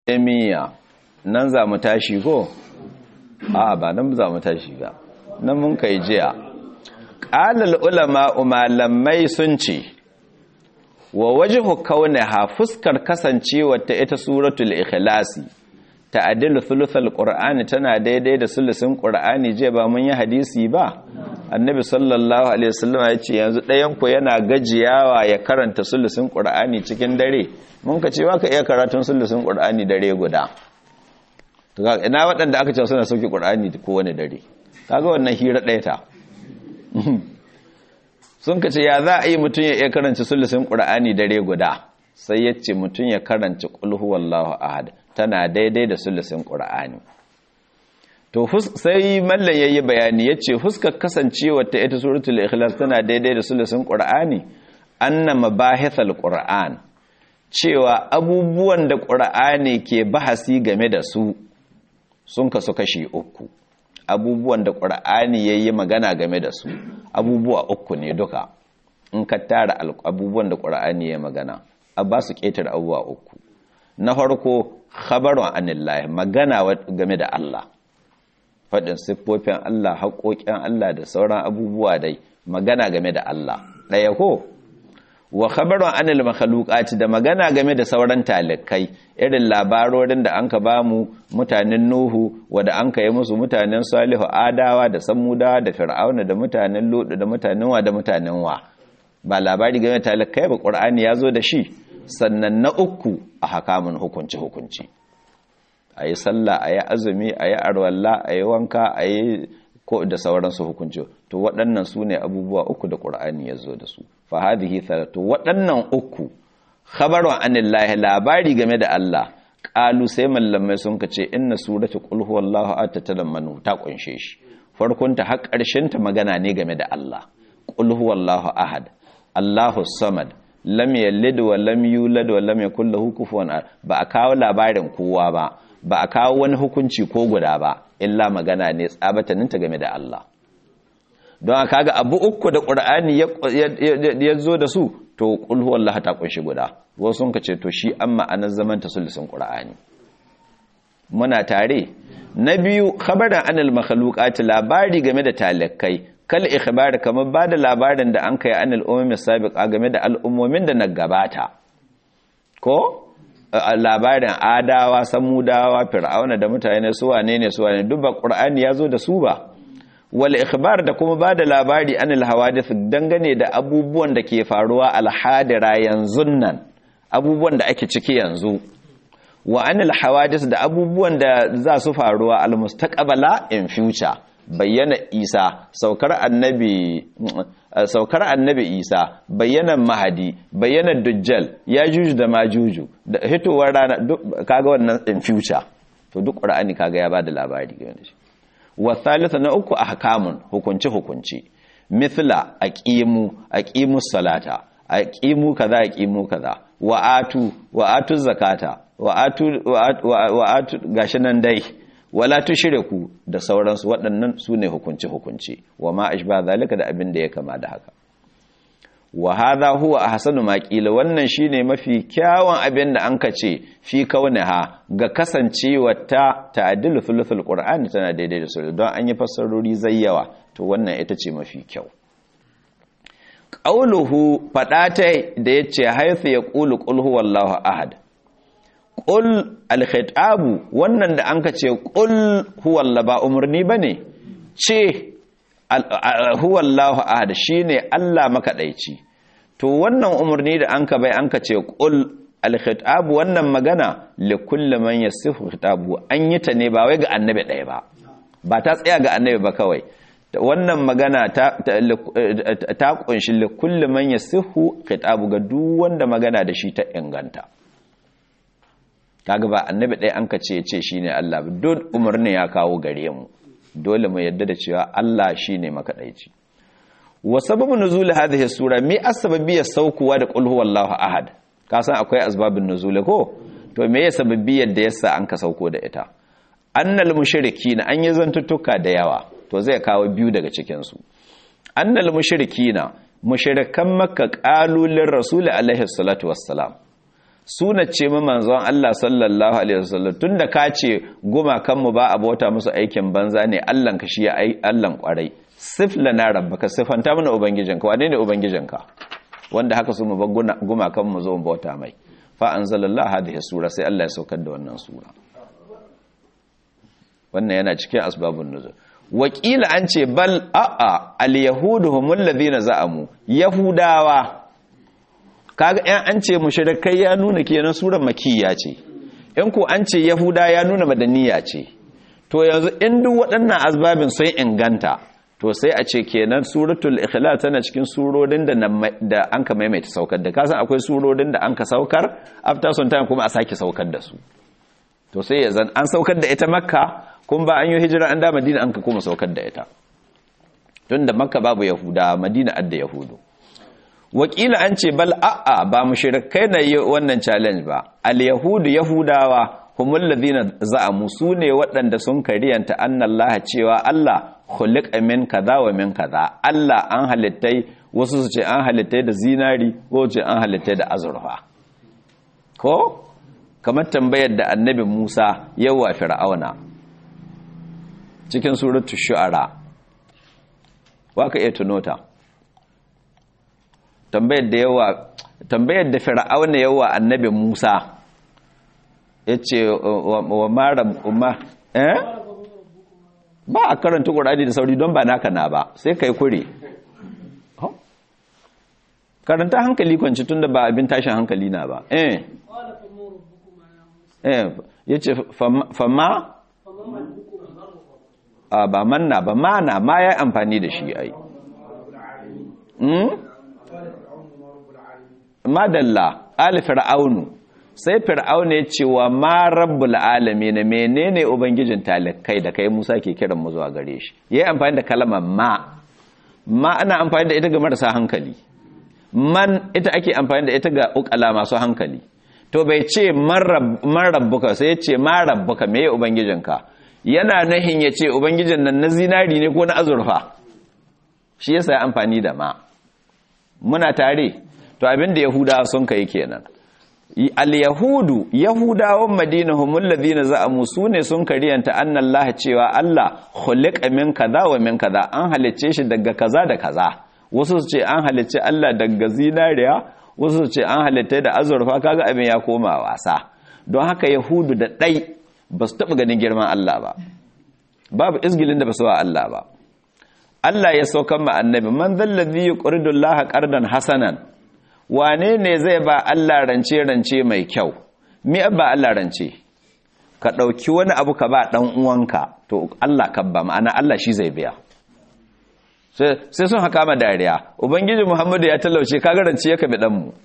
emiya nan za mu tashi ko a ba nan za mu tashi ba nan mun kai jiya ƙalal ulama malamai sun ce wa wajhu kaunaha fuskar kasancewa ta ita suratul ikhlasi ta'dilu thuluthal qur'ani tana daidai da sulusin qur'ani je ba mun yi hadisi ba annabi sallallahu alaihi wasallam ya ce yanzu ɗayan ku yana gajiyawa ya karanta sulusin qur'ani cikin dare mun ka ce baka iya karatun sulusin qur'ani dare guda to ina waɗanda aka ce suna sauki qur'ani kowane dare kaga wannan hira ɗaya ta sun ka ce ya za a yi mutum ya iya karanta sulusin qur'ani dare guda sai ya ce mutum ya karanta qul huwallahu ahad tana daidai da sulusin qur'ani to sai mallan yayi bayani yace huskar kasancewa ta ita suratul ikhlas tana daidai da sulusin qur'ani anna mabahithal qur'an cewa abubuwan da qur'ani ke bahasi game da su sun kasu kashi uku abubuwan da qur'ani yayi magana game da su abubuwa uku ne duka in ka tara abubuwan da qur'ani yayi magana a ba su ketar abubuwa uku na farko khabarun anillahi magana game da Allah faɗin siffofin Allah haƙoƙin Allah da sauran abubuwa dai magana game da Allah ɗaya ko wa khabarun anil makhluqati da magana game da sauran talikai irin labarorin da anka bamu mutanen Nuhu wanda anka yi musu mutanen Salihu Adawa da Samudawa da Fir'auna da mutanen Lut da mutanen wa da mutanen wa ba labari game da talikai ba Qur'ani ya zo da shi sannan na uku a hakamun hukunci hukunci a yi sallah a yi azumi a yi arwalla a yi wanka a yi ko da sauransu hukunci to waɗannan su ne abubuwa uku da ƙur'ani ya zo da su fa hadhihi to waɗannan uku khabarun anillahi labari game da Allah qalu sai mallamai sun kace inna suratu qul huwallahu ahad tatalammanu ta kunshe shi farkon ta har ƙarshen ta magana ne game da Allah qul huwallahu ahad Allahu samad lam yalid wa lam yulad wa lam yakul lahu kufuwan ba a kawo labarin kowa ba ba a kawo wani hukunci ko guda ba illa magana ne tsabataninta game da Allah don a kaga abu uku da ƙur'ani ya zo da su to ƙulhu Allah ta ƙunshi guda wasu sun ce to shi an ma'anar zaman ta sulusun ƙur'ani muna tare na biyu khabarin anil makhluqati labari game da talakai kal ikhbar kamar ba da labarin da an kai anil ummi sabiqa game da al'ummomin da na gabata ko labarin adawa samudawa fir'auna da mutane su wane ne su wane duk ba qur'ani yazo da su ba wal ikhbar da kuma bada labari anil hawadith dangane da abubuwan da ke faruwa al hadira yanzu nan abubuwan da ake ciki yanzu wa anil hawadith da abubuwan da za su faruwa al mustaqbala in future bayyana isa saukar annabi saukar annabi isa bayyanan mahadi bayyanan dujjal ya juju da majuju da hitowar rana kaga wannan in future to duk qur'ani kaga ya bada labari game da shi wa thalitha na uku ahkamun hukunci hukunci mithla aqimu aqimus salata aqimu kaza aqimu kaza wa atu wa atu zakata wa atu wa atu gashi nan dai wala tushriku da sauransu waɗannan su ne hukunci-hukunci wa ma ashba zalika da abin da ya kama da haka wa hadha huwa ahsanu ma qila wannan shine mafi kyawun abin da an kace fi kauniha ga kasancewa ta ta'dilu thuluthul qur'ani tana daidai da sura don an yi fassarori zayyawa to wannan ita ce mafi kyau qauluhu fadata da yace haythu yaqulu qul huwallahu ahad ƙul alkhitabu wannan da an ka ce ƙul huwalla ba umarni ba ne ce huwallahu ahad shi ne Allah makaɗaici to wannan umarni da an ka bai an ka ce ƙul alkhitabu wannan magana likulli man yasifu khitabu an yi ta ne ba wai ga annabi ɗaya ba ba ta tsaya ga annabi ba kawai wannan magana ta ta kunshi likulli man yasifu khitabu ga duk wanda magana da shi ta inganta kaga ba annabi ɗaya an ka ce ce shine Allah duk umarni ya kawo gare mu dole mu yadda da cewa Allah shine makaɗaici wa sababu nuzul hadhihi sura me asbabi ya saukuwa da qul huwallahu ahad ka san akwai asbabun nuzul ko to me ya sababi yadda yasa an ka sauko da ita annal mushrikina an yi zantuttuka da yawa to zai kawo biyu daga cikin su annal mushrikina mushrikan makka qalulin rasul alaihi salatu wassalam suna ce ma manzon Allah sallallahu alaihi wasallam tunda ka ce gumakan mu ba abota musu aikin banza ne Allah ka shi ai Allah kwarai sif lana rabbaka sifanta mana ubangijinka wane ne ubangijinka wanda haka su mu ba gumakan mu zo bauta mai fa anzalallahu hadhihi sura sai Allah ya saukar da wannan sura wannan yana cikin asbabun nuzul wakila an ce bal a'a al-yahudu humul ladina za'amu yahudawa kaga ɗan an ce mushrikai ya nuna kenan surar makiyya ce in ko an ce yahuda ya nuna madaniya ce to yanzu in duk waɗannan asbabin sun inganta to sai a ce kenan suratul ikhlas tana cikin surorin da da an ka maimaita saukar da kasan akwai surorin da an ka saukar after some time kuma a sake saukar da su to sai ya zan an saukar da ita makka kun ba an yi hijira an da madina an ka kuma saukar da ita tun da makka babu yahuda madina adda yahudu wakila an ce bal a'a ba mushrikai na yi wannan challenge ba al yahudu yahudawa humul ladina za'amu sune waɗanda sun kariyanta annallaha cewa Allah khuliqa min kaza wa min kaza Allah an halittai wasu su ce an halittai da zinari ko ce an halittai da azurfa ko kamar tambayar da annabi Musa yawa fir'auna cikin suratul shu'ara waka iya tunota tambayar da yawa tambayar da fir'auna yawa annabi Musa yace wa mara umma eh ba a karanta Qur'ani da sauri don ba naka na ba sai kai kure karanta hankali kwanci tunda ba abin tashin hankali na ba eh eh yace fama a ba manna ba mana ma ya amfani da shi ai madalla ali fir'aunu sai fir'aunu ya ce wa ma rabbul alamin menene ubangijin talikai da kai Musa ke kiran mu zuwa gare shi yayi amfani da kalmar ma ma ana amfani da ita ga marasa hankali man ita ake amfani da ita ga ukala masu hankali to bai ce man rabbuka sai ya ce ma rabbuka meye ubangijinka yana nahin ya ce ubangijin nan na zinari ne ko na azurfa shi yasa ya amfani da ma muna tare to abinda yahudawa sun kai kenan al-yahudu yahudawan madina humul ladina za'amu sune sun kariyanta annallah cewa Allah khuliqa min kaza wa min kaza an halicce shi daga kaza da kaza wasu su ce an halicce Allah daga zinariya wasu su ce an halitta da azurfa kaga abin ya koma wasa don haka yahudu da dai ba su taɓa ganin girman Allah ba babu izgilin da ba su wa Allah ba Allah ya saukan ma annabi man zallazi yuqridu Allah qardan hasanan wane ne zai ba Allah rance rance mai kyau me ba Allah rance ka ɗauki wani abu ka ba ɗan uwanka to Allah ka ba ma'ana Allah shi zai biya sai sun haka ma dariya ubangiji Muhammadu ya talauce kaga rance ya kabi dan mu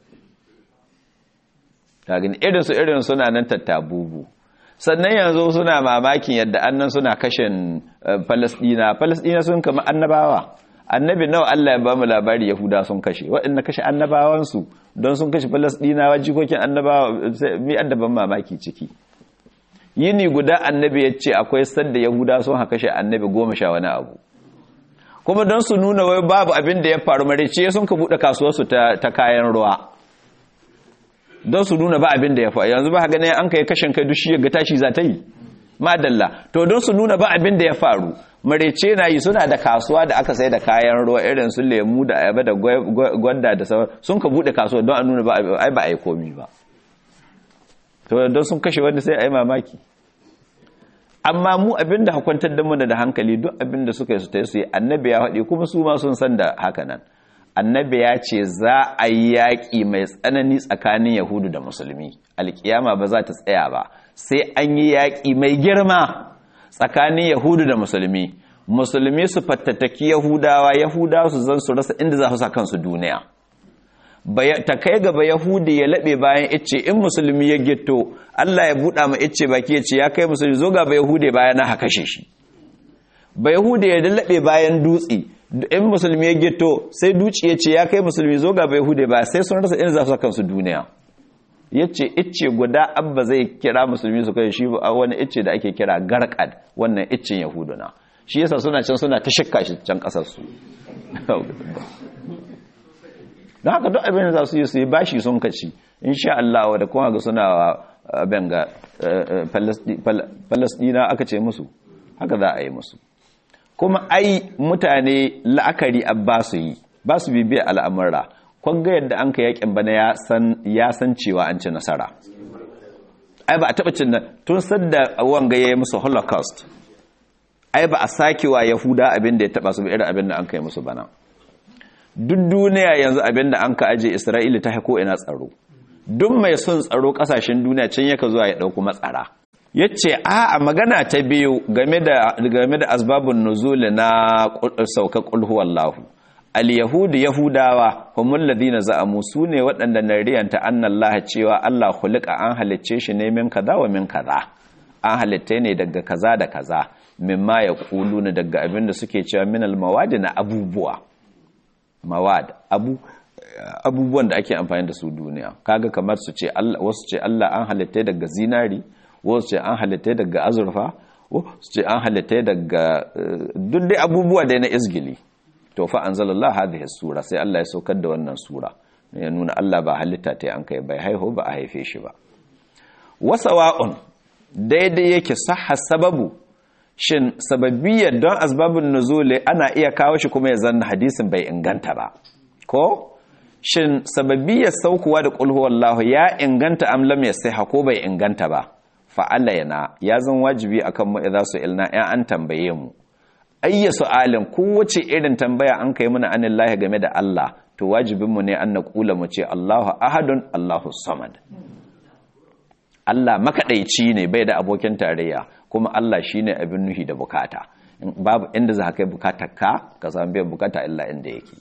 kagin irin su irin suna nan tattabubu sannan yanzu suna mamakin yadda annan suna kashin falasdina falasdina sun kama annabawa annabi nawa Allah ya ba mu labari yahuda sun kashe waɗanda kashe annabawansu don sun kashe falasdinawa jikokin annabawa mi addaban mamaki ciki yini guda annabi ya ce akwai sadda yahuda sun haka kashe annabi goma sha wani abu kuma don su nuna wai babu abin da ya faru marice sun ka buɗe kasuwarsu ta kayan ruwa don su nuna ba abin da ya faru yanzu ba ganin an kai kashin kai dushi ga tashi za ta yi madalla to don su nuna ba abin da ya faru marece na yi suna da kasuwa da aka sai da kayan ruwa irin su lemu da ayaba da gwanda da sauran sun ka bude kasuwa don a nuna ba ai ba a yi komi ba to don sun kashe wanda sai a yi mamaki amma mu abin da hakwantar da mana da hankali duk abin da suka yi su ta yi annabi ya faɗi kuma su ma sun san da haka nan annabi ya ce za a yi yaƙi mai tsanani tsakanin yahudu da musulmi alƙiyama ba za ta tsaya ba sai an yi yaƙi mai girma tsakanin yahudu da musulmi musulmi su fattattaki yahudawa yahudawa su zan su rasa inda za su sa kansu duniya ta kai gaba yahudi ya laɓe bayan icce in musulmi ya gito allah ya buɗa ma icce baki ya ce ya kai musulmi zo gaba yahudi bayan na kashe shi ba yahudi ya laɓe bayan dutse in musulmi ya gito sai duci ya ce ya kai musulmi zo gaba yahudi ba sai sun rasa inda za su sa kansu duniya ya ce icce guda abba zai kira musulmi su kai shi a wani icce da ake kira garkad wannan iccen yahuduna shi yasa suna can suna ta shikka shi can kasarsu don haka duk abin da za su yi su yi bashi sun kaci insha Allah da kuma ga suna abin ga Palestina aka ce musu haka za a yi musu kuma ai mutane la'akari ba su yi ba su bibiya al'amura kwanga yadda an ka yakin bana ya san cewa an ci nasara ai ba a taɓa cin nan tun sadda wanga ya yi musu holocaust ai ba a sakewa yahuda abin da ya taɓa su irin abin da an kai musu bana duk duniya yanzu abin da an ka aje isra'ila ta haiko ina tsaro duk mai son tsaro kasashen duniya can yaka zuwa ya ɗauku matsara ya ce a magana ta biyu game da asbabun nuzuli na sauka ƙulhuwallahu al-yahudu yahudawa humul ladina za'amu sune waɗanda na riyanta annallaha cewa Allah khuliqa an halicce shi ne min kaza wa min kaza an halitta ne daga kaza da kaza mimma yaquluna daga abin da suke cewa min al-mawad na abubuwa mawad abu abubuwan da ake amfani da su duniya kaga kamar su ce Allah wasu ce Allah an halitta daga zinari wasu ce an halitta daga azurfa wasu ce an halitta daga duk dai abubuwa da na izgili to fa anzalallahu hadhihi sura sai Allah ya saukar da wannan sura ya nuna Allah ba halitta ta an kai bai haihu ba a haife shi ba wasawa'un daidai yake sahha sababu shin sababiyyar don asbabun nuzuli ana iya kawo shi kuma ya zanna hadisin bai inganta ba ko shin sababiyyar saukuwa da qul huwallahu ya inganta am lam yasiha ko bai inganta ba fa yana ya zan wajibi akan mu idza su ilna ya an tambaye mu ayya su'alin kowace irin tambaya an kai mana anillahi game da Allah to wajibinmu ne an naƙula mu ce Allahu ahadun Allahu samad Allah makaɗaici ne bai da abokin tarayya kuma Allah shine abin nuhi da bukata babu inda za ka kai bukatar ka ka samu biyan bukata illa inda yake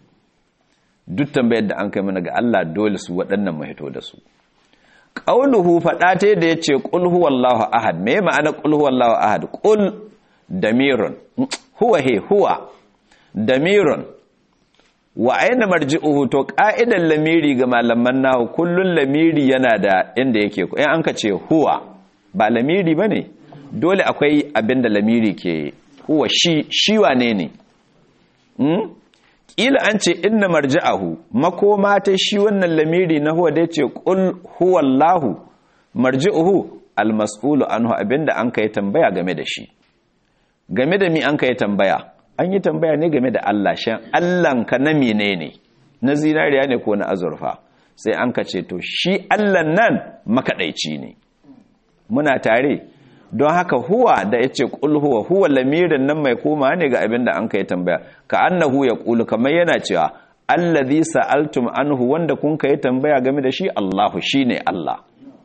duk tambayar da an kai mana ga Allah dole su waɗannan mu hito da su qauluhu faɗa ta da yace qul huwallahu ahad me ma'ana qul huwallahu ahad qul damirun huwa he huwa damirun wa aina marji'uhu to ka'idan lamiri ga malaman nahu kullun lamiri yana da inda yake in an ka ce huwa ba lamiri bane dole akwai abinda lamiri ke huwa shi shi wane ne hmm? kila an ce inna marji'ahu makoma ta shi wannan lamiri na huwa dai ce qul huwallahu marji'uhu almas'ulu anhu abinda an kai tambaya game da shi game da mi an kai tambaya an yi tambaya ne game da Allah shan Allahnka na menene na zinariya ne ko na azurfa sai an ka ce to shi Allahn nan makaɗaici ne muna tare don haka huwa da ya ce ƙul huwa huwa lamirin nan mai koma ne ga abin da an kai tambaya ka annahu ya ƙulu kamar yana cewa allazi sa'altum anhu wanda kun kai tambaya game da shi Allahu shine Allah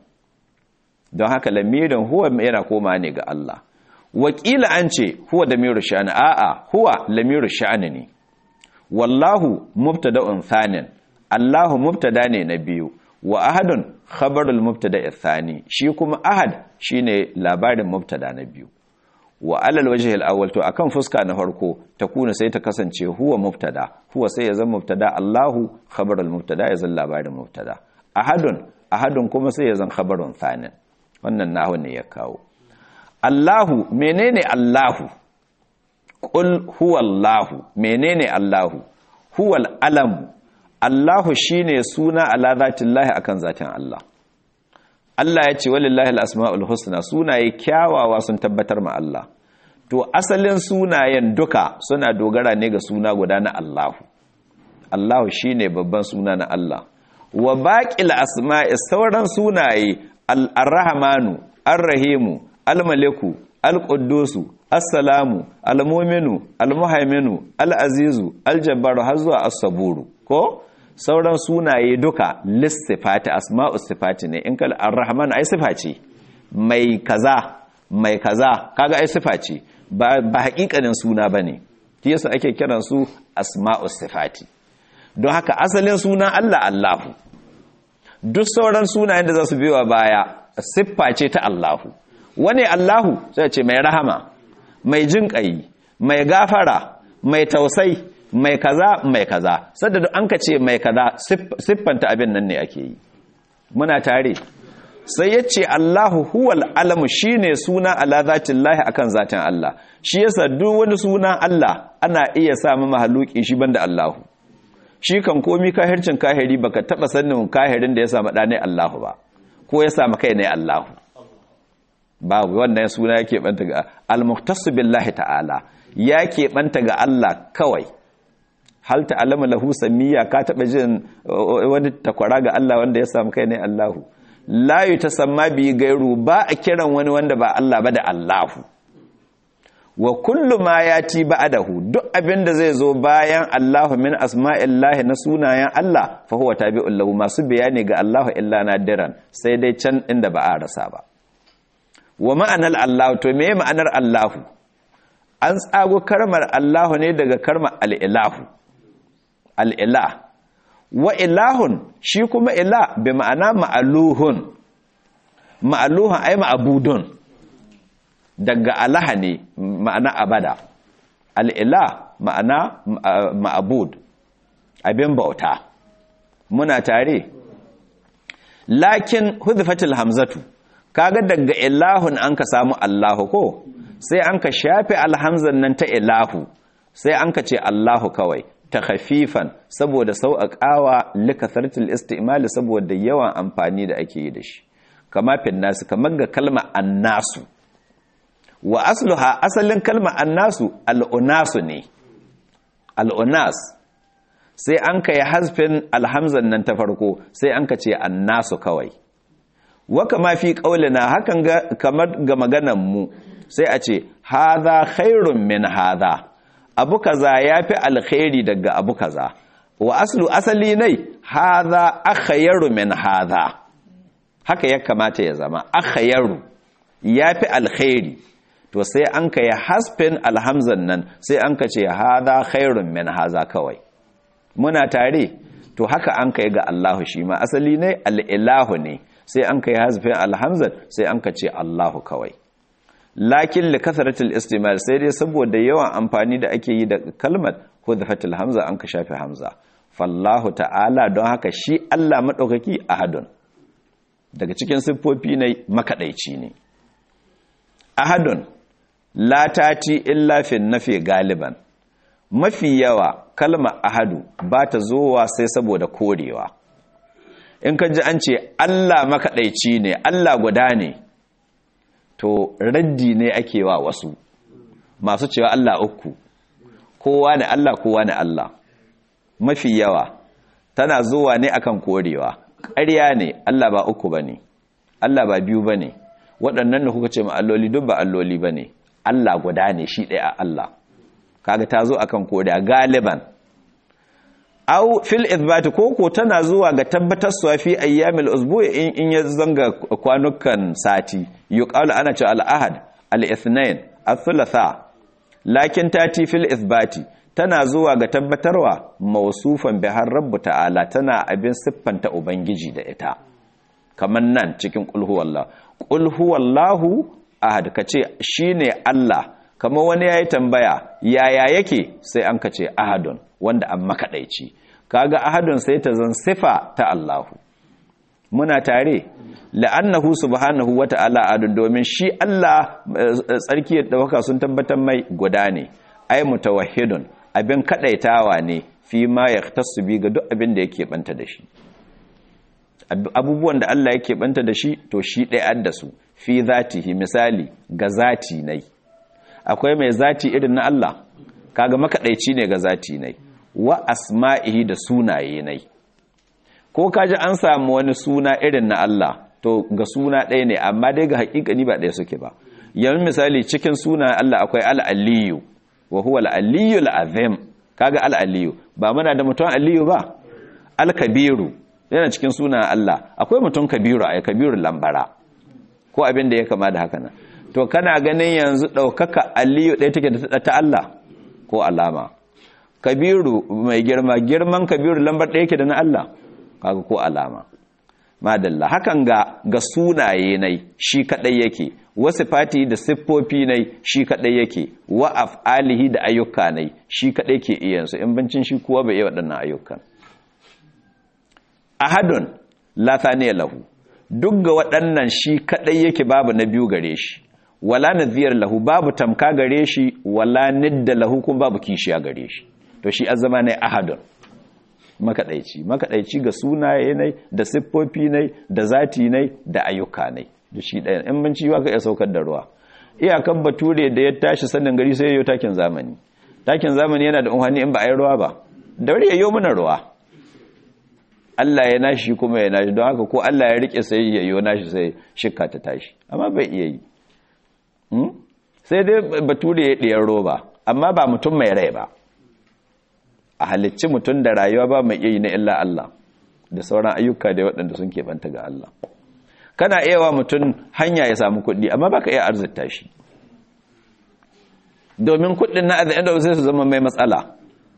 don haka lamirin huwa yana koma ne ga Allah wakila an ce huwa da miru sha'ani a'a huwa lamiru sha'ani ne wallahu mubtada'un thanin allahu mubtada ne na biyu wa ahadun khabarul mubtada thani shi kuma ahad shine labarin mubtada na biyu wa alal wajhi al-awwal to akan fuska na farko takuna sai ta kasance huwa mubtada huwa sai ya zama mubtada allahu khabarul mubtada ya zama labarin mubtada ahadun ahadun kuma sai ya zama khabarun thanin wannan nahu ne ya kawo Allahu menene Allahu Qul huwallahu menene Allahu huwal alam Allahu shine suna ala zatillahi akan zatin Allah Allah ya ce walillahi alasmaul husna sunaye kyawawa sun tabbatar ma Allah to asalin sunayen duka suna dogara ne ga suna guda na Allahu Allahu shine babban suna na Allah wa baqil asma'i sauran sunaye al-rahmanu ar-rahimu al-maliku al-quddusu assalamu al-mu'minu al-muhaiminu al-azizu al-jabbaru har zuwa as-saburu ko sauran sunaye duka lissifati asma'u sifati ne in kal ar-rahman ai sifa ce mai kaza mai kaza kaga ai sifa ce ba ba hakikanin suna bane shi yasa ake kiran su asma'u sifati don haka asalin sunan Allah Allahu duk sauran sunayen da za su biyo baya siffa ce ta Allahu wane Allahu sai ce mai rahama mai jinƙayi mai gafara mai tausai mai kaza mai kaza sadda an ka ce mai kaza siffanta abin nan ne ake yi muna tare sai ya ce Allahu huwal alamu shine suna ala zatillahi akan zatin Allah shi yasa duk wani suna Allah ana iya samu mahaluki shi banda Allahu shi kan komi kahircin kahiri baka taba sanin kahirin da ya samu ɗane Allahu ba ko ya samu kai ne Allahu babu wannan suna yake banta ga al-muhtassu billahi ta'ala ya banta ga Allah kawai hal ta'lamu lahu samiyya ka taba jin wani takwara ga Allah wanda ya samu kai ne Allahu la yutasamma bi gairu ba a kiran wani wanda ba Allah ba da Allahu wa kullu ma yati ba'dahu duk abin da zai zo bayan Allahu min asma'illahi na sunayen Allah fa huwa tabi'un lahu masu bayani ga Allahu illa nadiran sai dai can inda ba a rasa ba wa ma'anar Allahu to me ma'anar Allahu an tsago karmar Allahu ne daga karmar al'ilahu al'ilah wa ilahun shi kuma ila bi ma'ana ma'aluhun ma'aluhun ai ma'abudun daga alaha ne ma'ana abada al'ila ma'ana ma'abud abin bauta muna tare lakin hudfatil hamzatu kaga daga ilahun an ka samu allahu ko sai an ka shafe alhamzan nan ta ilahu sai an ka ce allahu kawai ta khafifan saboda sauƙaƙawa likathartul istimali saboda yawan amfani da ake yi da shi kama fin nasu kamar ga kalma annasu wa asluha asalin kalma annasu al'unasu ne al'unas sai an ka yi hasfin alhamzan nan ta farko sai an ka ce annasu kawai wa kama fi ƙaulina hakan kamar ga maganan mu sai a ce haza khairun min haza abu kaza ya fi alkhairi daga abu kaza wa aslu asali nai haza akhayru min haza haka ya kamata ya zama akhayru ya fi alkhairi to sai an ka yi hasfin alhamzan nan sai an ka ce haza khairun min haza kawai muna tare to haka an ka yi ga Allahu shi ma asali ne al'ilahu ne sai an ka yi hasfin alhamzan sai an ka ce Allahu kawai lakin li kasratil istimal sai dai saboda yawan amfani da ake yi da kalmar hudhafatil hamza an ka shafe hamza fallahu ta'ala don haka shi Allah madaukaki ahadun daga cikin siffofi ne makadaici ne ahadun la tati illa fi nafi galiban mafi yawa kalmar ahadu ba ta zowa sai saboda korewa in ka ji an ce Allah makadaici ne Allah guda ne to raddi ne ake wa wasu masu cewa Allah uku kowa ne Allah kowa ne Allah mafi yawa tana zuwa ne akan korewa ƙarya ne Allah ba uku bane Allah ba biyu bane waɗannan da kuka ce ma alloli duk ba alloli bane Allah guda ne shi ɗaya a Allah kaga ta zo akan korewa galiban au fil ithbati koko tana zuwa ga tabbatar suwa fi ayyamil usbu in in ya zanga kwanukan sati yuqalu ana ce al ahad al ithnain al thulatha lakin tati fil ithbati tana zuwa ga tabbatarwa mausufan bihar rabbu ta'ala tana abin siffanta ubangiji da ita kamar nan cikin qul huwallahu qul huwallahu ahad kace shine Allah kamar wani yayi tambaya yaya yake sai an kace ahadun wanda an makaɗaici kaga ahadun sai ta zan sifa ta Allahu muna tare la'annahu subhanahu wata'ala adun domin shi Allah tsarki da waka sun tabbatar mai guda ne ai mutawahhidun abin kadaitawa ne fi ma yahtassu bi ga duk abin da yake banta da shi abubuwan da Allah yake banta da shi to shi ɗaya da su fi zatihi misali ga zati nai akwai mai zati irin na Allah kaga makaɗaici ne ga zati nai wa asma'ihi da sunaye nai ko kaji an samu wani suna irin na Allah to ga suna ɗaya ne amma dai ga haƙiƙani ba ɗaya suke ba yanzu misali cikin suna Allah akwai al-aliyu wa huwa al-aliyu al-azim kaga al-aliyu ba muna da mutum aliyu ba al-kabiru yana cikin suna Allah akwai mutum kabiru ai kabiru lambara ko abin da ya kama da haka nan to kana ganin yanzu ɗaukaka aliyu ɗaya take da ta Allah ko alama kabiru mai girma girman kabiru lambar ɗaya ke da na Allah kaga ko alama madalla hakan ga ga sunaye nai shi kadai yake wasu fati da siffofi nai shi kadai yake wa af'alihi da ayyuka nai shi kadai ke iya su in bancin shi kuwa bai iya waɗannan ayyukan ahadun la thaniya lahu duk ga waɗannan shi kadai yake babu na biyu gare shi wala nadhiyar lahu babu tamka gare shi wala nidda lahu kuma babu kishiya gare shi to shi azama ne ahadun makaɗaici makaɗaici ga sunaye ne da siffofi ne da zati ne da ayyuka ne da shi ɗaya in mun ciwa ka iya saukar da ruwa iyakan bature da ya tashi sanin gari sai yayo takin zamani takin zamani yana da unhani in ba a yi ruwa ba da wuri yayo mana ruwa Allah ya nashi kuma ya nashi don haka ko Allah ya rike sai yayo nashi sai shikka ta tashi amma bai iya yi sai dai bature ya ɗiyar roba amma ba mutum mai rai ba a halicci mutum da rayuwa ba mai iya yi na illa Allah da sauran ayyuka da waɗanda sun keɓanta ga Allah kana iya wa mutum hanya ya samu kuɗi amma ba ka iya arzita shi domin kuɗin na arziki da sai su zama mai matsala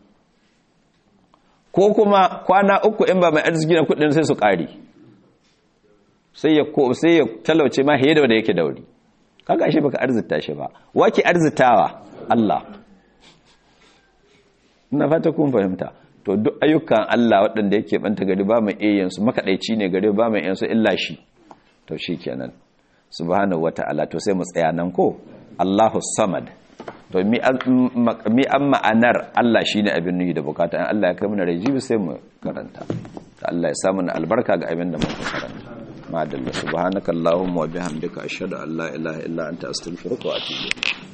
ko kuma kwana uku in ba mai arziki na kuɗin sai su ƙari sai ya sai ya talauce ma fiye da wanda yake dauri kaga shi baka arzita shi ba wake arzitawa Allah ina fata kun fahimta to duk ayyukan Allah waɗanda yake banta gari ba mai iya su makaɗaici ne gari ba mai yansu illa shi to shi kenan subhanahu wata'ala to sai mu tsaya nan ko Allahu samad to mi an ma'anar Allah shine abin nuhi da bukata in Allah ya kai mana rajibi sai mu karanta ta Allah ya samu na albarka ga abin da muka karanta madalla subhanakallahumma wa bihamdika ashhadu an la ilaha illa anta astaghfiruka wa atubu ilayk